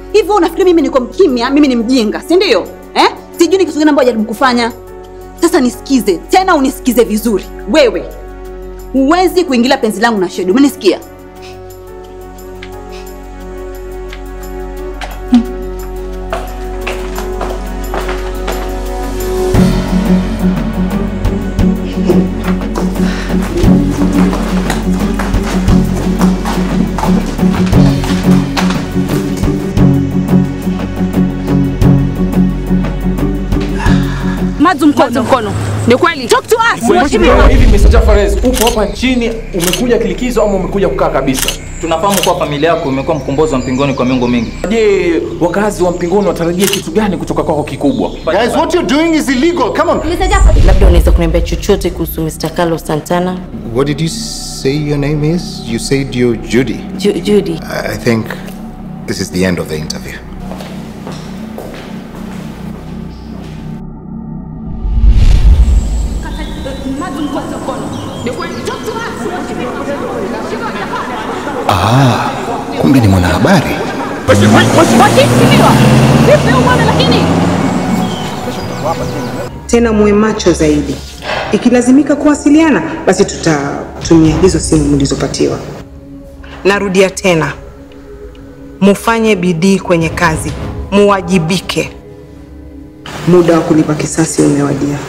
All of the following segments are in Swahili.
Hivyo unafikiri mimi niko mkimya, mimi ni mjinga, si ndio? Eh? Sijui ni kitu gani ambacho jaribu kufanya. Sasa nisikize, tena unisikize vizuri. Wewe huwezi kuingilia penzi langu na Shedu. Umenisikia? Mazu mkono. mkono. Ni kweli. Talk to us. Mheshimiwa, hivi Mr. Jafarez, upo hapa nchini umekuja kilikizo ama umekuja kukaa kabisa? Tunafahamu kuwa familia yako imekuwa mkombozi wa mpingoni kwa miongo mingi. Je, wakazi wa Mpingoni watarajie kitu gani kutoka kwako kikubwa? Guys, what you're doing is illegal. Come on. Labda unaweza kuniambia chochote kuhusu Mr. Carlos Santana? What did you say your name is? You said you're Judy. Ju Judy. I I think this is the end of the interview. Ah, kumbe ni mwanahabari. Tena muwe macho zaidi. Ikilazimika kuwasiliana, basi tutatumia hizo simu mlizopatiwa. Narudia tena, mufanye bidii kwenye kazi, muwajibike. Muda wa kulipa kisasi umewadia.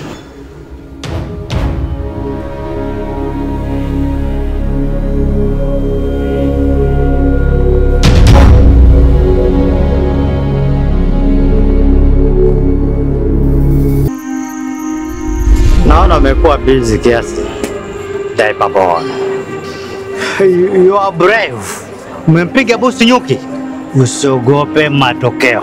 Naona umekuwa busy kiasi. Diaper boy. You you are brave. Umempiga bosi nyuki. Usiogope matokeo.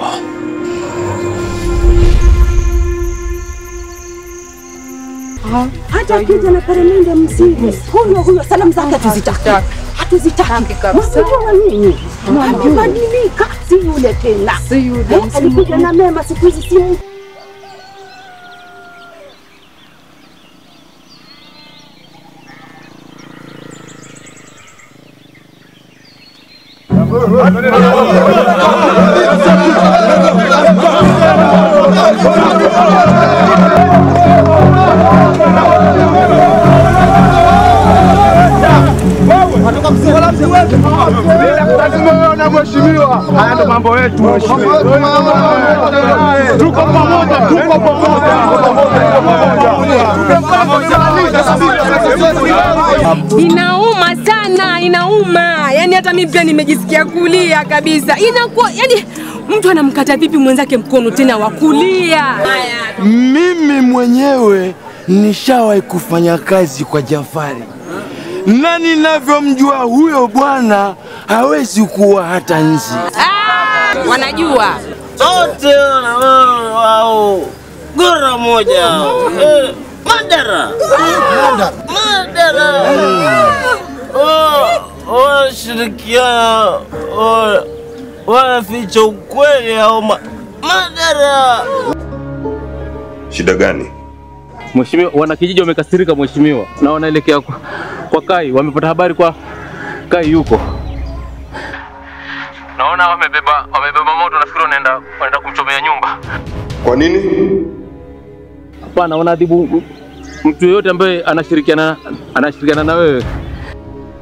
Hata akija na peremende mzuri, huyo huyo, salamu zake hatuzitaki, hatuzitaki kabisa. Mwamjua nyinyi, amebadilika, si yule tena, si yule. Alikuja na mema, siku hizi si na mheshimiwa. Haya ndo mambo yetu mheshimiwa. Tuko pamoja, tuko Inauma sana, inauma. Yaani hata mimi pia nimejisikia kulia kabisa. Inakuwa yani mtu anamkata vipi mwenzake mkono tena wa kulia? Mimi mwenyewe nishawahi kufanya kazi kwa Jafari na ninavyomjua huyo bwana hawezi kuwa hata nzi. Ah, wanajua. Wote wao gora moja eh, madara madara Oh, wanashirikiana oh, wanaficha ukweli au ma- madara Shida gani? Mheshimiwa, wanakijiji wamekasirika mheshimiwa, na wanaelekea kwa, kwa Kai. Wamepata habari kwa Kai yuko, naona wamebeba wamebeba moto, nafikiri wanaenda wanaenda kumchomea nyumba. Kwa nini? Hapana, wanaadhibu mtu yeyote ambaye anashirikiana anashirikiana na wewe